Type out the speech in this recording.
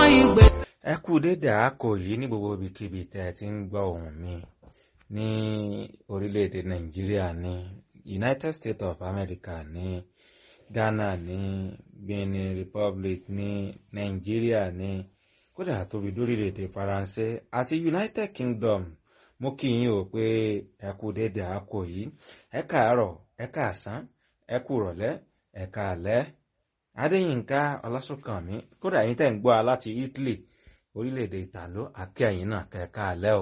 ìgbè. ẹ kú dédé àákò yìí ní gbogbo ibikíbi tẹ́ ẹ ti ń gbọ́ ohùn mi ní orílẹ̀-èdè nàìjíríà ní united states of america ní ghana ní benin republic ní nàìjíríà ní kódà tóbi lórílẹ̀-èdè faransé àti united kingdom mo kí yín o pé ẹ kú dédé àákò yìí ẹ káàárọ̀ ẹ káàsán ẹ kú rọ̀lẹ́ ẹ káalẹ́ adéyínká ọlásùnkànmí kódà yín tẹ́ ń gbọ́ a láti italy orílẹ̀-èdè ìtàló àkẹ́yìn náà kẹ́ẹ̀ká alẹ́ o.